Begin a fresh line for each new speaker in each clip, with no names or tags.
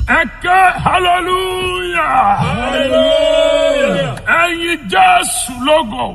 ẹ ké hallelujah
Hallelujah.
ẹyin jésù lógo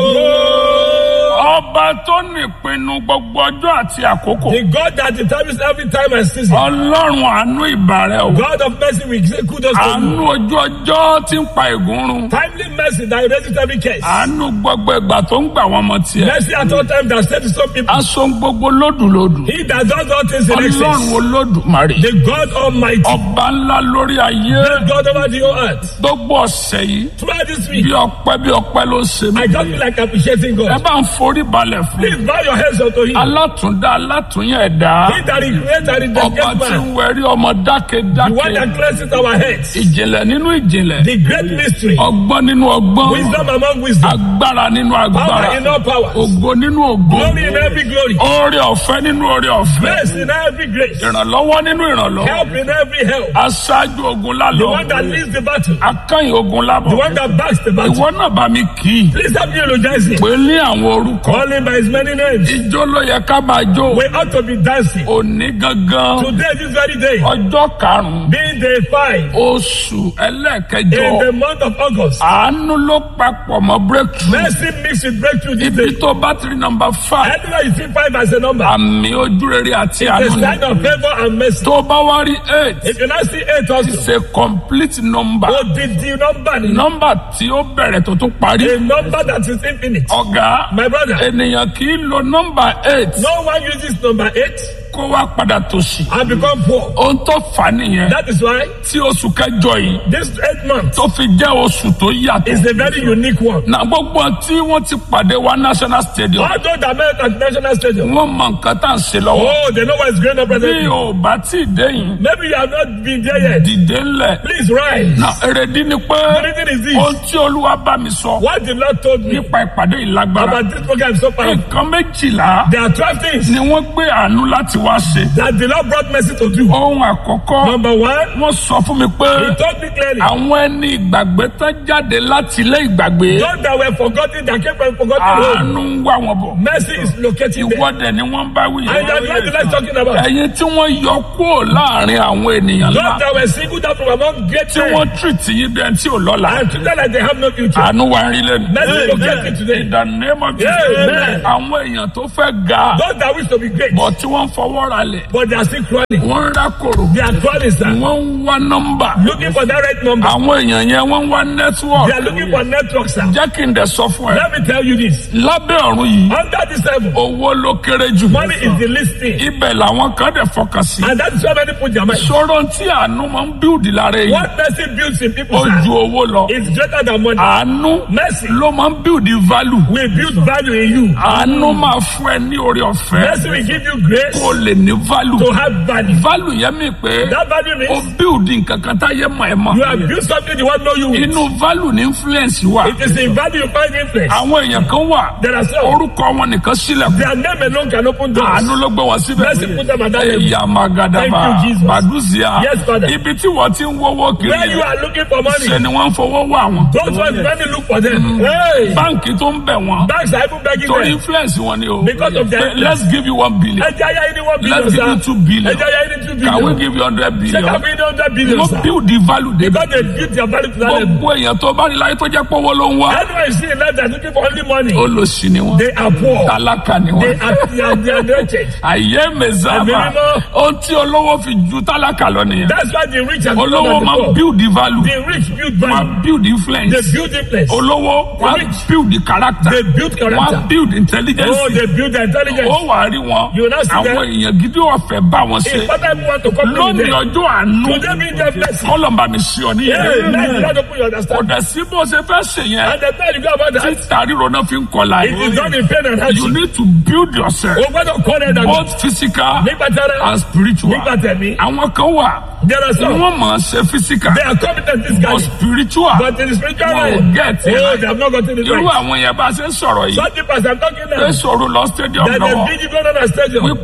ọba tó nípinnu gbogbo ọjọ́ àti àkókò
The God that determines every time and season.
ọlọ́run àánú ìbàrẹ̀ o
God of mercy, we say kudos to
àánú
you.
ojú ọjọ́ tí ń pa ègún run
Timely mercy that erases every case.
àánú gbogbo ìgbà tó ń gbà wọn mọ tiẹ̀
Mercy at all times that saves some people.
aṣọ gbogbo lódùlódù
He that does all things in
ọlọ́run
excess.
olódùmarè
The God Almighty.
ọba ńlá lórí ayé
The God over the whole earth.
gbogbo ọ̀sẹ̀ yìí
Throughout this
bí
week,
ọpẹ́ bí ọpẹ́ ló ṣe mí
I just feel like appreciating
ẹ
God.
bá ń forí balẹ̀ fún
Please bow your heads unto Him.
alátúndá alátúnyẹ̀ ẹ̀dá
He that is great and is the
ọba
great
tí ń
man.
wẹ̀rí ọmọ
The one
dákẹ́dákẹ́
that cleanses our heads.
ìjìnlẹ̀ nínú ìjìnlẹ̀
The great mystery.
ọgbọ́n nínú ọgbọ́n
Wisdom among wisdom.
agbára nínú agbára
Power in all powers.
ògo nínú ògo
Glory in every glory.
oore ọ̀fẹ́ nínú oore ọ̀fẹ́
Grace in every grace.
ìrànlọ́wọ́ nínú ìrànlọ́wọ́
Help in every help.
aṣáájú ogun
The
lálọ́
one that leads the battle.
akányìn ogun lábọ̀
The one that backs the battle.
ìwọ náà bá mi kì í
Please help me eulogize him.
pé ní àwọn orúkọ
Call him by his many names.
ijó ló yẹ ká máa jó
We ought to be dancing.
òní gangan
Today, this very day,
ọjọ́ karùn-ún
being day five
oṣù ẹlẹ́ẹ̀kẹjọ
in the month of August.
àánú ló papọ̀ mọ́ breakthrough
Mercy mixed with breakthrough this
ibi
day.
tó bá ti rí nọmba five
Anywhere you see five as a number,
àmì ojúrere àti
the
àánú ni.
sign of favor and mercy.
tó bá wá rí eight
If you now see eight also,
it's a complete number
odidi number ni.
nọmba tí ó bẹ̀rẹ̀ tó tún parí
A number that is infinite.
ọ̀gá
My brother,
ènìyàn kì í lo nọmba eight
no one uses number eight
kó wá padà tòṣì
and become poor.
ohun tó fà á nìyẹn
That is why
tí oṣù kẹjọ yìí
this eight month
tó fi jẹ́ oṣù tó yàtọ̀
is a very unique one.
na gbogbo tí wọ́n ti pàdé wa national stadium
All those that met at National Stadium,
wọ́n mọ nǹkan tá à ń ṣe lọ́wọ́
oh, they know what is going on
bí
presently.
o bá tí ì dé yìí
Maybe you have not been there yet.
dìde ńlẹ̀
Please rise.
na èrèdí ni pé
The reason is this.
ohun tí olúwa bá mi sọ
What the Lord told me
nípa ìpàdé ìlágbára
about this program so far,
nǹkan méjìlá
there are 12 things
ni wọ́n gbé àánú láti wá ṣe
that the Lord brought mercy to do.
ohun àkọ́kọ́
Number one,
wọ́n sọ fún mi pé
He told me clearly,
àwọn ẹni ìgbàgbé tán jáde láti ilé ìgbàgbé
those that were forgotten, that came from forgotten home,
àánú ń wá wọn bọ̀
mercy is locating them.
ìwọ́dẹ̀ ni wọ́n bá wí
And that's what the Lord is talking about.
ẹ̀yin tí wọ́n yọ kúrò láàrin àwọn ènìyàn
Those
ńlá
that were singled out from among great
tí
men
wọ́n tìrìtì yín bí ẹni tí ò lọ́la
and treated like they have no future.
àánú wa ń rí lẹ́nu.
Mercy locate me today.
in the name of Jesus
Amen.
àwọn èèyàn tó fẹ́ ga
Those that wish to be great,
bọ̀ tí wọ́n fọwọ́ ra lẹ̀
but they are still crawling.
wọ́n ń rákòrò
They are crawling, sir.
wọ́n ń wá nọ́mbà
Looking for that right number.
àwọn èèyàn yẹn wọ́n ń wá
They
nẹ́tíwọ̀kì
are looking for network, sir.
jẹ́ kí n dẹ̀ sọ fún ẹ
Let me tell you this.
lábẹ́ ọ̀run yìí
Under this level,
owó ló kéré jù
money is the least thing.
ibẹ̀ làwọn kan dẹ̀ fọkàn sí
And that is why many put their mind.
sọ̀rọ̀ tí àánú máa ń bíùdì lára èyí
What mercy builds in people,
ó ju
sir,
owó lọ
is greater than money.
àánú
Mercy
ló máa ń bíùdì value
will build value in you.
àánú máa fún ẹ ní oore ọ̀fẹ́
Mercy will give you grace
kó lè ní value
to have value.
value yẹn mi pé
That value
ó
means
bíùdì nǹkan kan táyé mọ̀ ẹ́ mọ̀
you have built something the world know you with.
inú value ní influence wà
It is in value you find influence.
àwọn èèyàn kan wà
There are some.
orúkọ wọn nìkan sílẹ̀kùn
Their name alone can open doors.
àánú ló gbé wọn síbẹ̀
Mercy put them at that level.
ẹ̀yà magadaba
Thank you, Jesus.
baduzia
Yes, Father.
ibi tí wọ́n ti ń wọ́wọ́ kiri
Where you are looking for money,
ṣe ni wọ́n ń fowó wá wọn
those ones many look for them. Hey,
báǹkì tó ń bẹ̀ wọ́n
banks are even begging
torí
them.
influence wọn ni o
Because of their
Say, let's give you one billion
Ẹ jẹ́ ayé ní one billion,
let's give you
sir.
two billion
Ẹ jẹ́ ayé ní two
can we
billion.
give you hundred
Ṣé
billion
ká fi ní hundred billion,
wọ́n
sir?
build the value dé
Because they build their value to that level.
gbogbo èèyàn tó bá rí láyé tó jẹ́ pọ́wọ́ ló ń wá
Anyone you see in life that's looking for only money,
olóṣì ni wọ́n
they are poor.
tálákà ni
They
wọ́n
are, they are, they are wretched.
àyè mẹsàmà
Ẹ̀mí mímọ́.
ohun tí olówó fi ju tálákà lọ nìyẹn
That's why the rich are
olówó máa ń build the value
The rich build
máa
value.
build influence
They build influence.
olówó wá
rich.
build the character
They build
wá
character.
build intelligence
Oh, they build their intelligence.
ó wà á rí wọn
You now see
àwọn
them.
èèyàn gidi ọ̀fẹ́ bá wọn ṣe
If other people want to come to
lónìí
them,
ọjọ́ àánú
today means their blessing.
kọ́lọ́mbà mi sí ọ
Yeah,
níyẹn
let God open your
kò
understanding.
dẹ̀ sí bó ṣe fẹ́ ṣe yẹn
And the time you go about that,
títà ríro náà fi ń kọlà
it is done in pain and
you
hardship.
need to build yourself
O gbọ́dọ̀ kọ́ ẹ̀ dàgbà.
both physical
Nígbà tí ara,
and spiritual
nígbà tẹ̀mí,
àwọn kan wà
there are some.
wọ́n máa ṣe physical
They are competent this guy.
but spiritual
But in the spiritual
wọn ò
realm,
get
oh,
it
they have not gotten it
irú
right.
àwọn yẹn bá ṣe ń sọ̀rọ̀ yìí
Some people as I'm talking
pé
now,
sọ̀rọ̀ lọ stadium
that
lọ́wọ́
they big going on a stadium.
wípé láàárọ̀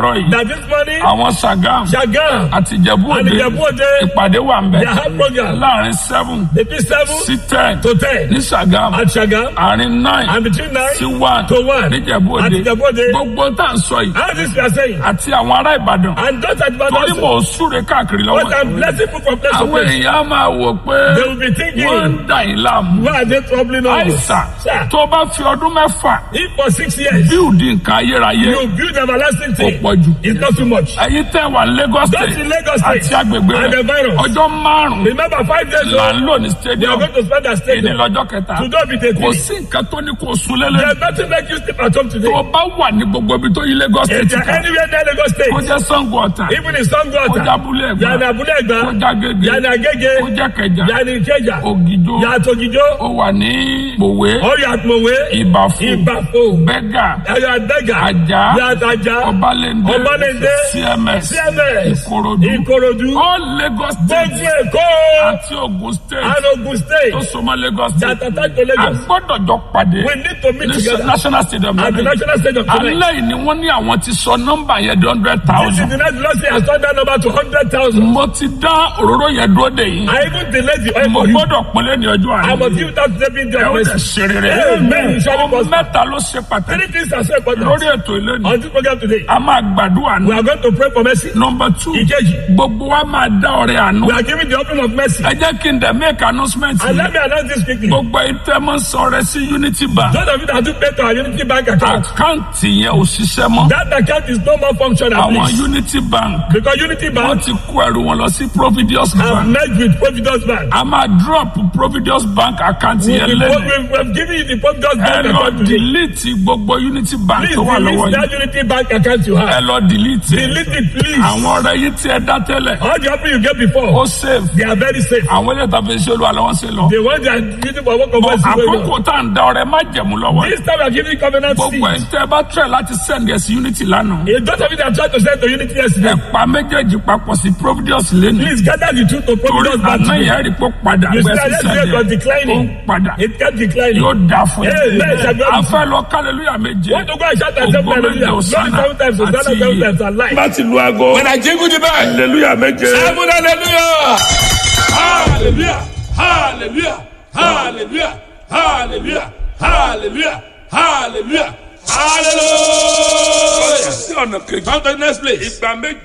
láàárọ̀ yìí
that this morning,
àwọn Sagam
Shagam
àti Ìjẹ̀bú
and
Òde
Ijebu-Ode,
ìpàdé wà ń bẹ
they have program
láàrin seven
between seven
sí ten
to ten
ní Sagam
at Shagam
àárín nine
and between nine
sí one
to one
ní Ìjẹ̀bú
at
Òde
Ijebu-Ode.
gbogbo tá à ń sọ yìí
How this we are saying?
àti àwọn ará Ìbàdàn
And those at
torí
Ibadan
mò
also.
ń súre káàkiri lọ́wọ́
But I'm
yìí
blessing people from place to
àwọn
place.
èèyàn á máa wò pé
They will be
wọ́n
thinking,
ń dà yín láàmú
why are they troubling us?
àìsàn
Sir,
tó bá fi ọdún mẹ́fà
if for six years
bíùdì nǹkan ayérayé
you build everlasting
kò
thing,
pọ̀ jù
it's not too much.
ẹ̀yin tẹ́ wà Lagos
That's
State
in Lagos State
àti agbègbè
and the
rẹ̀
virus.
ọjọ́ márùn-ún
Remember five days
là
ago,
ń lò ní
we are
stadium
going to spend that
èdè
stadium.
lọ́jọ́ kẹta
Today be the
kò
day.
sí nǹkan tó ní kó sun lélẹ̀
There's nothing like you sleep at home today.
tó bá wà ní gbogbo ibi tó yí Lagos
If
State
you're
ká
anywhere near Lagos
kó
State,
jẹ́ Sango Ọ̀tà
even in Sango
kó jẹ́
Ota,
Abúlé Ẹ̀gbá
Yana Abule
kó
Egba,
jẹ́ Agége
Yana Agege,
kó jẹ́ Kẹjà
Yana Ikeja,
Ògìjó
Yana Togijo,
ó wà ní Mòwe
or you at Mowe,
Ìbàfò
Ibafo,
Bẹ́gà
you at Bega,
Ajá
you at Aja,
Ọbalẹ́ndé
Ọbalẹ́ndé,
CMS
CMS,
Ìkòròdú
Ikorodu,
all Lagos State
gbogbo Èkó,
àti Ogun State
and Ogun State,
tó súnmọ́ Lagos State
that attack to
a
Lagos.
gbọ́dọ̀ jọ pàdé
We need to meet
ní
together
National Stadium
at the
lẹ́nu
national stadium tonight.
alẹ́ yìí ni wọ́n ní àwọn ti sọ nọ́mbà yẹn di hundred
This is
thousand
the night Lord say has turned that number to 100,000.
mo ti dá òróró yẹn dúró dè yín
I even delayed the oil
mo
for you.
gbọ́dọ̀ pínlẹ̀ ní ọjọ́
I
àná
must give that saving
ẹ
their
ó lè
mercy.
ṣe rere
Amen.
ohun mẹ́ta ló ṣe pàtàkì
Three things are so important
lórí ètò ìlẹ́nu
on this program today.
a máa gbàdúrà
We
ní
are going to pray for mercy.
nọmba two
Ìkejì,
gbogbo wa máa dá ọrẹ àánú
we are giving the offering of mercy.
ẹ jẹ́ kí n dẹ̀ make announcement
And
yìí
let me announce this quickly.
gbogbo ìtẹ́mọ̀ sọ̀rọ̀ sí Unity Bank
Those of you that do pay to our Unity Bank account,
àkáǹtì yẹn ò ṣiṣẹ́ mọ́
that account is no more functional,
àwọn
please.
Unity Bank
Because Unity
wọ́n
Bank
ti kó ẹrù wọn lọ sí Providence
have
Bank
merged with Providence Bank.
a máa drop Providence Bank àkáǹtì
We
yẹn
we-
lẹ́nu
we- we have given you the Providence
ẹ
Bank
lọ
account today.
delete gbogbo Unity Bank
Please
tó wà lọ́wọ́
delete
yìí
that Unity Bank account you
ẹ
have.
lọ delete ẹ.
Delete it, please.
àwọn ọ̀rẹ́ yìí tí ẹ dá tẹ́lẹ̀
All the offering you get before,
ó save
they are very safe.
àwọn ilé ìtàfẹ́ ṣe olú àlọ́ wọn ṣe lọ
The ones that are using for work of mercy going
àkókò
on.
tá à ń da ọrẹ má jẹ̀mú lọ́wọ́ yìí.
This time we are giving covenant
gbogbo ẹ̀
seed.
ń tẹ́ ẹ bá tẹ̀ láti send ẹ̀ sí Unity lánàá
A lot of you that tried to send to Unity yesterday,
ẹ pa méjèèjì papọ̀ sí Providence lẹ́nu
please gather the truth to
torí
Providence Bank
àná
today.
ìyá rí pé padà
You see,
gbẹ sí
yesterday it was
sẹ́yìn ó ń
declining.
padà
It kept declining.
yóò dá fún
Amen.
yín a fẹ́ lọ kálẹ̀lúyà méje
Want to go and shout and say
Ògo
hallelujah.
méje
Glory
Hosanna
seven times, Hosanna
àti
seven
iye.
times, and life.
láti lu aago
When I jingle the bell,
hallelujah méje
seven hallelujah.
Hallelujah! Hallelujah! Hallelujah! Hallelujah! Hallelujah! Hallelujah! Hallelujah!
sí ọ̀nà kejì
Come to the next place.
ìgbà méje.